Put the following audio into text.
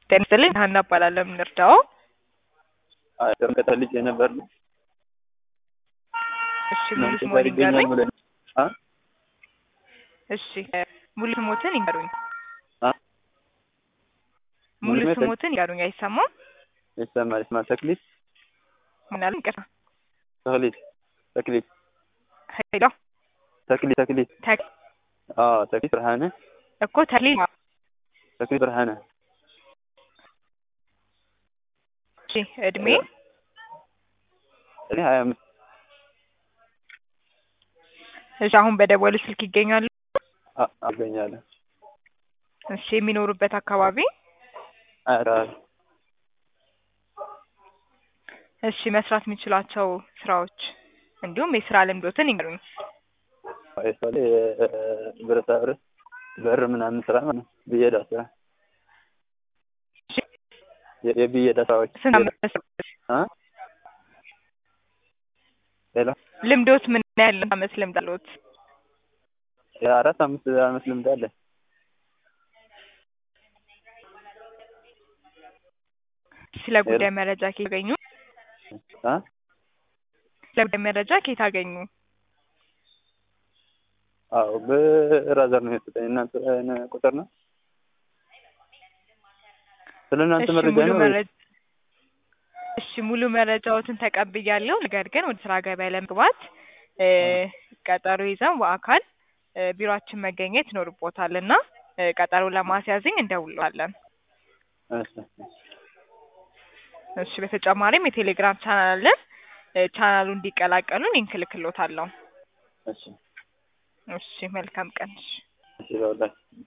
ጤና ይስጥልኝ ሀና እባላለሁ። የምንረዳው ቀጠ ልጅ የነበር ነው። እሺ ሙሉ ስሞን ይገኛል ይንገሩኝ። ብለን አ እሺ ሙሉ ስሞትን ይንገሩኝ። አ ሙሉ ሙሉ ስሜ ስሞትን ይንገሩኝ። አይሰማም? ይሰማል ይሰማል። ተክሊት ምን አሉኝ? ይቅርታ ተክሊት ተክሊት ሄሎ ተክሊት ተክሊት ተክ አዎ ተክሊት ብርሃነ እኮ ተክሊል ተክሊት ብርሃነ እሺ እድሜ እኔ ሀያ አምስት እሺ አሁን በደወሉ ስልክ ይገኛሉ? አ- አገኛለሁ እሺ የሚኖሩበት አካባቢ አራት እሺ መስራት የሚችሏቸው ስራዎች እንዲሁም የስራ ልምዶትን ይንገሩኝ። ለምሳሌ ብረታ ብረት በር ምናምን ስራ ማለት ነው። ብየዳ ስራ እሺ የ- የብየዳ ስራዎች ስንት ዓመት መስራት- አ ሌላ ልምዶት ምን ያህል አመት ልምድ አለዎት? የአራት አምስት አመት ልምድ አለ። ስለ ጉዳይ መረጃ ከየት አገኙ? አ ስለ ጉዳይ መረጃ ከየት አገኙ? አዎ በራዘር ነው የሰጠኝ። እናንተ ቁጥር ነው ስለ እናንተ እሺ መረጃ ሙሉ ነው። መረጃ እሺ ሙሉ መረጃዎትን ተቀብያለሁ። ነገር ግን ወደ ስራ ገበያ ለመግባት እ ቀጠሮ ይዘን በአካል እ ቢሮአችን መገኘት ይኖርቦታል እና እ ቀጠሮ ለማስያዝኝ እንደውለዋለን። እሺ እሺ በተጨማሪም የቴሌግራም ቻናል አለን። እ ቻናሉ እንዲቀላቀሉ ሊንክ እልክልዎታለሁ። እሺ እሺ መልካም ቀን። እሺ እሺ በውላችሁ